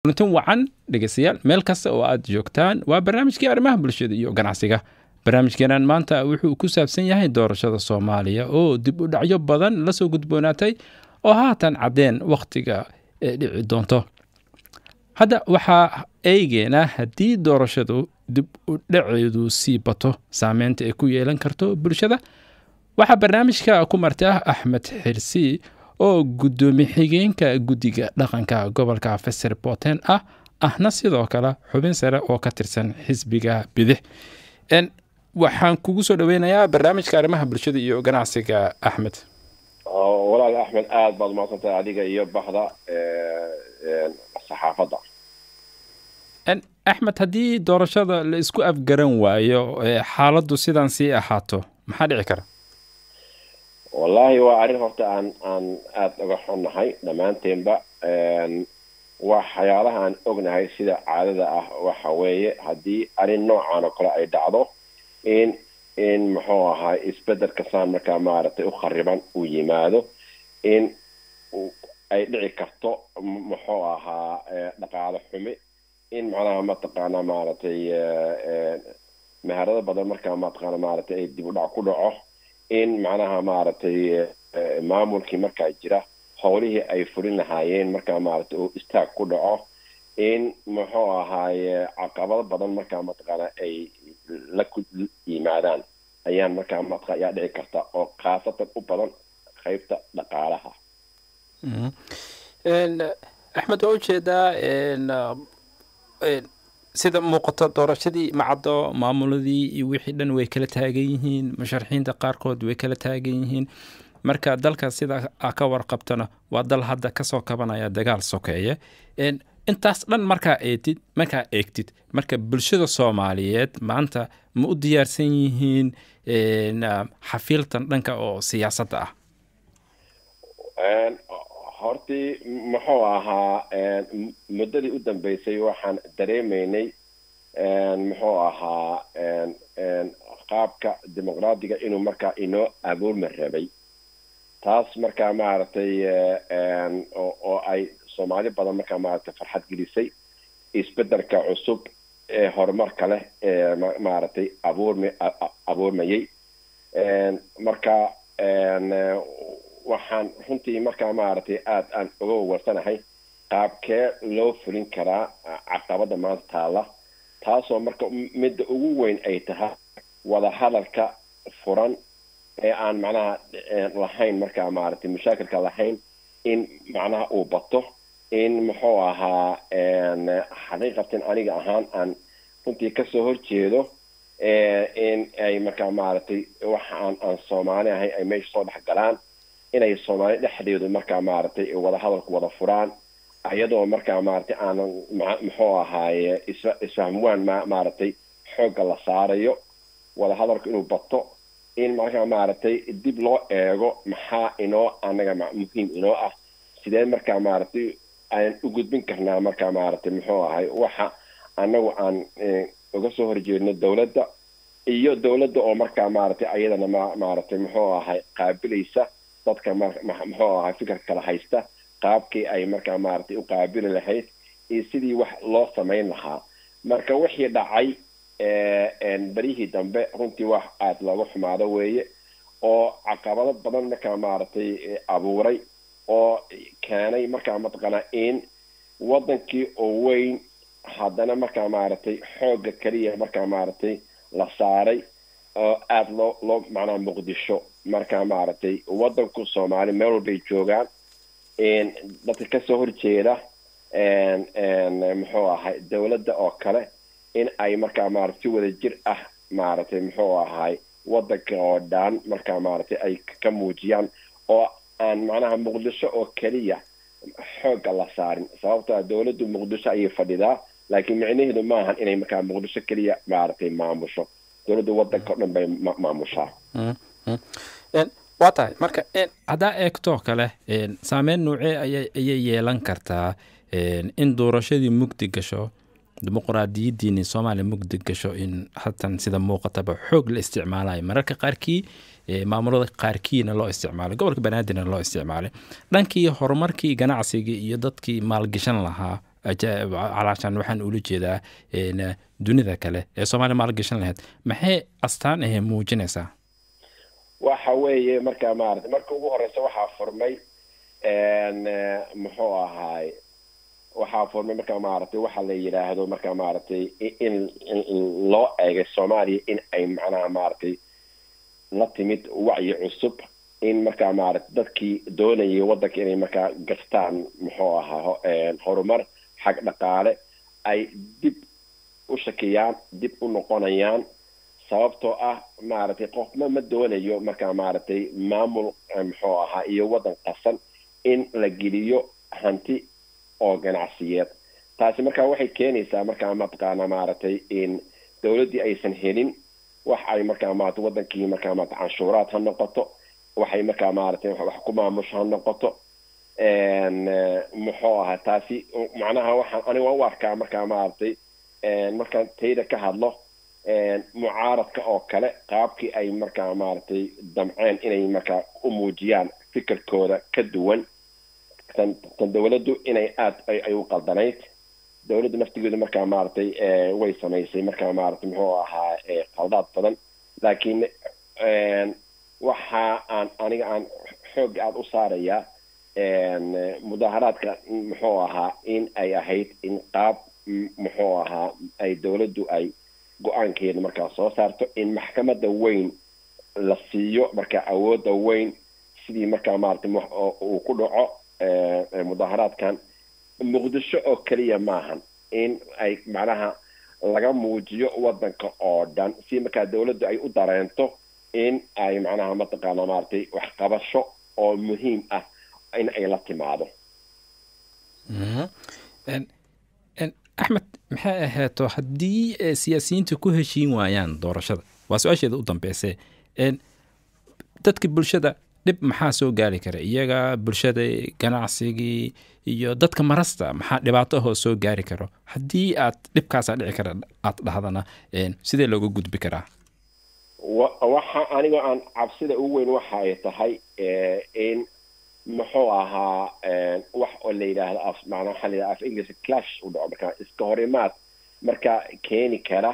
kulantin wacan dhegeystayaal meel kasta oo aad joogtaan waa barnaamijkii arrimaha bulshada iyo ganacsiga barnaamijkeenan maanta wuxuu ku saabsan yahay doorashada soomaaliya oo dib u dhacyo badan lasoo gudboonaatay oo haatan caddeen wakhtiga ee dhici doonto hadda waxaa eegeena haddii doorashadu dib u dhaceedu sii bato saameynta ay ku yeelan karto bulshada waxaa barnaamijka ku marta axmed xirsi oo guddoomiye xigeenka guddiga dhaqanka gobolka feser boten ah ahna sidoo kale xubin sare oo ka tirsan xisbiga bidix waxaan kugu soo dhaweynayaa barnaamijka arrimaha bulshada iyo ganacsiga axmed walaal axmed aada baad umaqsantahay adiga iyo baxda saxaafadda axmed haddii doorashada la isku afgaran waayo xaaladdu sidan sii ahaato maxaa dhici kara wallaahi waa arrin horta aan aan aada uga xunnahay dhammaanteenba waxyaalaha aan ognahay sida caadada ah waxa weeye haddii arrin noocan oo kale ay dhacdo in in muxuu ahaa isbedelka saan markaa maaragtay u khariban uu yimaado in ay dhici karto muxuu ahaa dhaqaalo xumi in macnaha mataqaana maaragtay meherado badan markaa mataqaana maaragtay ay dib u dhac ku dhaco in macnaha maaragtay maamulkii markaa jira howlihii ay fulin lahaayeen markaa maaragtay uu istaag ku dhaco in muxuu ahaaye caqabado badan markaa mataqaana ay la ku yimaadaan ayaan markaa mataa ayaa dhici karta oo khaasatan u badan qaybta dhaqaalaha axmed waa ujeedaa sida muuqato doorashadii macaddo maamuladii iyo wixii dhan way kala taagan yihiin musharaxiinta qaarkood way kala taagan yihiin marka dalka sida a ka warqabtana waa dal hadda kasoo kabanaya dagaal sokeeye intaas dhan markaa eetid markaa eegtid marka bulshada soomaaliyeed maanta ma u diyaarsan yihiin xafiiltan dhanka oo siyaasadda ah hortii muxuu ahaa muddadii u dambeysay waxaan dareemaynay muxuu ahaa qaabka dimuqraadiga inuu markaa inoo abuurma rabay taas markaa maaragtay oo ay soomaali badan markaa maaragtay farxad gelisay isbedelka cusub ee horumarka leh ee maaragtay abuurma abuurmayay marka waxaan runtii markaa maaragtay aada aan uga wawarsanahay qaabkee loo fulin karaa caqabada maanta taalla taasoo marka midda ugu weyn ay tahay wada hadalka furan ee aan macnaha lahayn markaa maaragtay mashaakilka lahayn in macnaha uu bato in muxuu ahaa xaqiiqatan aniga ahaan aan runtii kasoo horjeedo in ay markaa maaragtay waxa aan aan soomaali ahay ay meesha soo dhex galaan inay soomaali dhexdeedu markaa maaragtay wada hadalku wada furaan iyadoo markaa maaragtay aanan muxuu ahaaye isfa isfahmwaan ma maaragtay xoogga la saarayo wada hadalku inuu bato in markaa maaragtay dib loo eego maxaa inoo anaga muhiim inoo ah sidee markaa maaragtay aan u gudbin karnaa markaa maaragtay muxuu ahay waxa anagu aan uga soo horjeedno dowladda iyo dowladda oo markaa maaragtay ayadana ma maaragtay muxuu ahay qaabilaysa dadka muxuu ahay fikir kala haysta qaabkii ay markaa maaragtay u qaabili lahayd iyo sidii wax loo samayn lahaa marka wixii dhacay beryihii dambe runtii wax aada looga xumaado weeye oo caqabado badan markaa maaragtay abuuray oo keenay markaa mataqaanaa in waddankii oo weyn haddana markaa maaragtay xoogga keliya markaa maaragtay la saaray oo aada loo loo macnaha muqdisho markaa maaragtay waddanku soomaali meel walbay joogaan dadka kasoo horjeeda muxuu ahay dowladda oo kale in ay markaa maarata si wada jir ah maaragtay muxuu ahay waddanka oo dhan markaa maaragtay ay ka muujiyaan oo aan macnaha muqdisho oo keliya xoogga la saarin sababtaa dowladdu muqdisho ayay fadhidaa laakiin micnaheedu maahan inay markaa muqdisho keliya maaragtay maamusho dowladdu waddanka o dhan bay maamushaa waa tahay marka haddaa eegtoo kale saameyn noocee ayay yeelan kartaa in doorashadii mugdi gasho dimuqraadiyadiini soomaaliya mugdi gasho in hatan sida muuqataba xoog la isticmaalayo mararka qaarkii maamulada qaarkiina loo isticmaalay gobolka banaadirna loo isticmaalay dhankii horumarkii ganacsigii iyo dadkii maalgashan lahaa calaashan waxaan ula jeedaa dunida kale ee soomaaliya maalgashan lahayd maxay astaan ahee muujinaysaa waxa weeye marka maarata marka ugu horeysa waxaa furmay muxuu ahaay waxaa furmay marka maaragtay waxa la yidhaahdo marka maaragtay in loo eegay soomaaliya in ay macnaha maaragtay la timid wacyi cusub in markaa maaragtay dadkii doonayay waddanka inay markaa gastaan muxuu ahaa horumar xag dhaqaale ay dib u shakiyaan dib u noqonayaan sababtoo ah maaragtay qofma ma doonayo markaa maaragtay maamul muxuu ahaa iyo waddan qasan in la geliyo hanti oo ganacsiyeed taasi markaa waxay keenaysaa markaa mataqaana maaragtay in dowladdii aysan helin wax ay markaa maarata waddankii markaa maarata canshuuraad ha noqoto waxay markaa maaragtay wax ku maamusho ha noqoto muxuu ahaa taasi macnaha waxaan aniga waan u arkaa markaa maaragtay markaan tayda ka hadlo mucaaradka oo kale qaabkii ay markaa maaragtay damceen inay markaa u muujiyaan fikirkooda ka duwan tan tan dowladdu inay aada ay u qaldanayd dowladdu naftigeedu markaa maaragtay way samaysay markaa maaragtay muxuu ahaa qaldaad badan laakiin waxa aan aniga aan xoog aada u saarayaa mudaharaadka muxuu ahaa in ay ahayd in qaab muxuu ahaa ay dowladdu ay go-aankeeda markaa soo saarto in maxkamadda weyn la siiyo markaa awoodda weyn sidii markaa maaragtay uu ku dhaco mudaharaadkan muqdisho oo keliya maahan in ay macnaha laga muujiyo waddanka oo dhan si markaa dowladdu ay u dareento in ay macnaha mataqaana maaragtay waxqabasho oo muhiim ah in ay la timaado axmed maxay ahaato haddii siyaasiyiinta ku heshiin waayaan doorashada waa su-aasheeda u dambeyse dadka bulshada dhib maxaa soo gaari kara iyaga bulshada ganacsigii iyo dadka marasta maxaa dhibaato ahoo soo gaari karo haddii aad dhibkaasaa dhici kara aad dhahdana sidee looga gudbi karaa waxa anigoo aan cabsida ugu weyn waxa ay tahay in muxuu ahaa wax oo la yidhaahdo af macnaa waxaa la yidhahda af english clash u dhaco marka iska horimaad marka keeni kara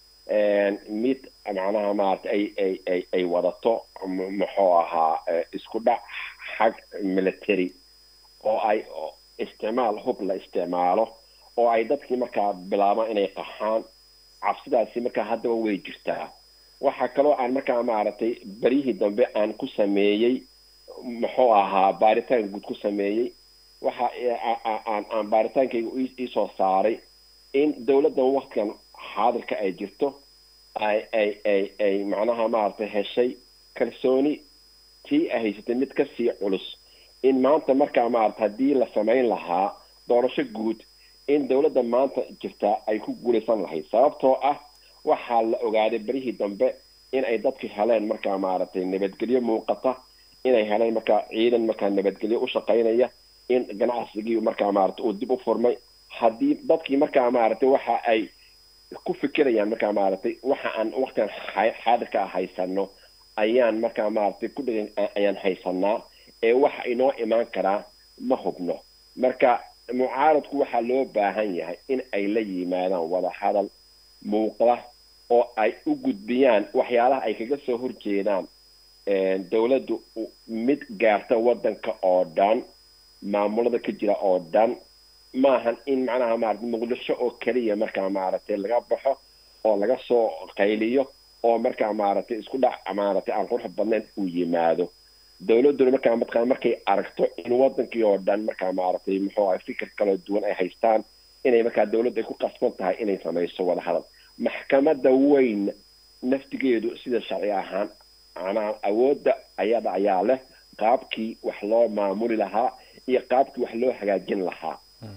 mid macnaha maarata ay ay ay ay wadato muxuu ahaa isku dhac xag military oo ay isticmaal hub la isticmaalo oo ay dadkii markaa bilaabaan inay qaxaan cabsidaasi markaa haddaba way jirtaa waxaa kaloo aan markaa maaragtay beryihii dambe aan ku sameeyey muxuu ahaa baaritaan guud ku sameeyey waxa aan aan baaritaankayga iisoo saaray in dowladdan waktigan xaadirka ay jirto ay ay ay ay macnaha maaragtay heshay kalsooni tii ay haysatay mid kasii culus in maanta markaa maarata haddii la samayn lahaa doorasho guud in dowladda maanta jirtaa ay ku guulaysan lahayd sababtoo ah waxaa la ogaaday berihii dambe in ay dadki heleen markaa maaragtay nabadgelyo muuqata inay heleen markaa ciidan markaa nabadgelyo u shaqaynaya in ganacsigii markaa maarata uu dib u furmay haddii dadkii markaa maaragtay waxa ay ku fikirayaan markaa maaragtay waxa aan waktigan xaadirka ah haysano ayaan markaa maaragtay ku dhegan ayaan haysanaa ee waxa inoo imaan karaa ma hubno marka mucaaradku waxaa loo baahan yahay in ay la yimaadaan wada hadal muuqda oo ay u gudbiyaan waxyaalaha ay kaga soo horjeedaan dowladdu mid gaarta waddanka oo dhan maamulada ka jira oo dhan maahan in macnaha maarata muqdisho oo keliya markaa maaragtay laga baxo oo laga soo qayliyo oo markaa maaragtay isku dhac maaragtay aan qurux badnayn uu yimaado dowladduna markaa mataqaana markay aragto in waddankii oo dhan markaa maaragtay muxuu ahay fikir kaloo duwan ay haystaan inay markaa dowladdu ay ku qasban tahay inay samayso wada hadal maxkamadda weyn naftigeedu sida sharci ahaan macnaha awoodda ayada ayaa leh qaabkii wax loo maamuli lahaa iyo qaabkii wax loo hagaajin lahaa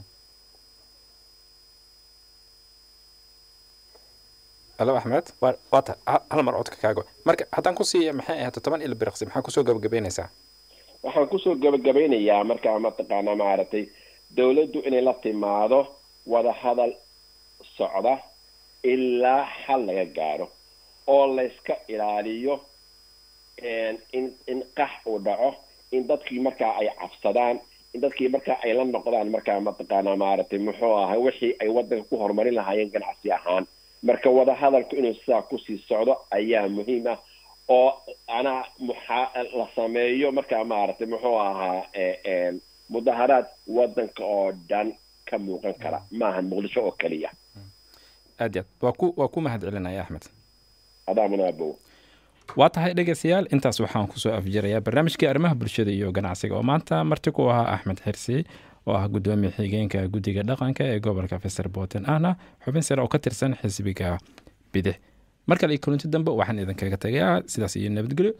alo axmed waata hal mar codka kaago marka haddaan ku siiya maxay ahaato toban ila biriqsi maxaa kusoo gabagabaynaysaa waxaan kusoo gabagabeynayaa markaa mataqaana maaragtay dowladdu inay la timaado wada hadal socda ilaa xal laga gaaro oo layska ilaaliyo in in qax uu dhaco in dadkii markaa ay cabsadaan in dadkii marka ay la noqdaan markaa mataqaanaa maaragtay muxuu ahay wixii ay waddanka ku horumarin lahaayeen ganacsi ahaan marka wadahadalku inuu sidaa kusii socdo ayaa muhiim ah oo anaa muxaa la sameeyo markaa maaragtay muxuu ahaa mudaharaad waddanka oo dhan ka muuqan kara maahan muqdisho oo keliya aad yaad waa ku waa ku mahad celinaya axmed adaa munaabow waa tahay dhegeystayaal intaas waxaan kusoo afjirayaa barnaamijkii arrimaha bulshada iyo ganacsiga oo maanta marti ku ahaa axmed xirsi oo ah guddoomiye xigeenka guddiga dhaqanka ee gobolka feser boten ahna xubin sare oo ka tirsan xisbiga bidix mar kale iyo kulanti dambe waxaan idinkaga tagayaa sidaas iyo nabadgelyo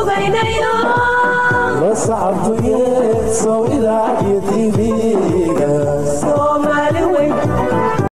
la sacabtu yeedso idaacyo tv